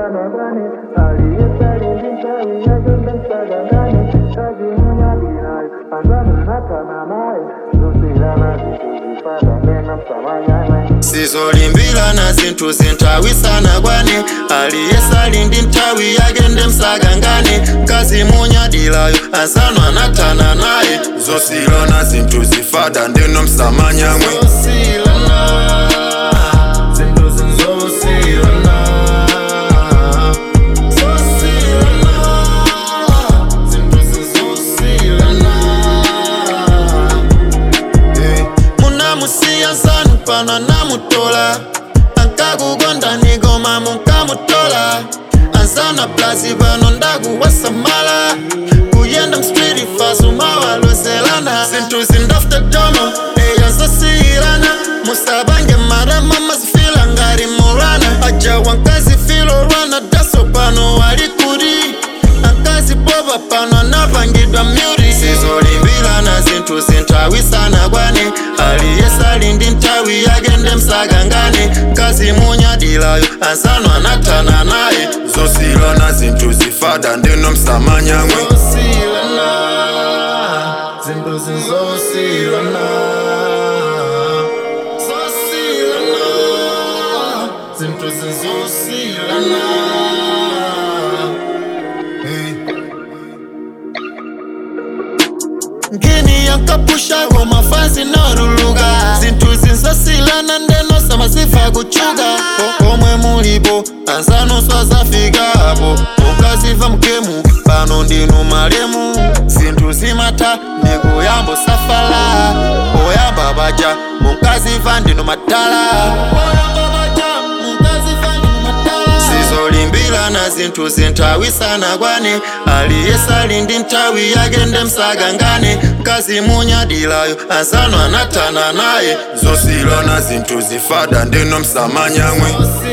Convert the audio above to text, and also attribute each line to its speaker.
Speaker 1: msanagane aliyesali mchawi yagende msagangane kazi munyadinayo anzanunatana naye zusilana zituzifada nena msamanyane
Speaker 2: sizolimbirana zinthu zinthawisana kwane aliyesali ndi nthawi yagende msagangane kazi munyadilayo anzanu anathana naye zosilana zinthu zifada ndeno msamanyamwe zinthu zinzosilana munamusiya nsanu pano namutola ankakukonda nigoma munkamutola ansana plazi pano ndakuwasamala kuyenda mstreet fasu mawalozelana zinthu zindafta domo eya zosiyilana musabange marama mazifila ngati murana aja wankazi filorana daso pano wali kuti ankazi boba pano anapangidwa myuri sizolimbirana zinthu zinthawisana kwane aliyesali ndi nthawi yagende msagangane kazi munyadilayo anzanu anathana naye zosilana zinthu zifada ndeno msamanyamwe zinthu zinzosilana zosilana zinthu zinzosilana ngini yankapushago mafansi noruluka zinthu zinzosilana ndeno samasifa kuchuka O- omwe mulipo ansanu swazafikapo mukaziva mkemu pano ndinu malemu zinthu zimatha ndikuyambo safala oyamba baja munkaziva ndinu matala Oyamba baja, munkaziva ndinu matala. sizolimbirana zinthu zinthawisana kwane aliyesali ndi nthawi yagende msagangane kazi munyadilayo anzanu anathana naye zosilana zinthu zifada ndeno msamanyamwe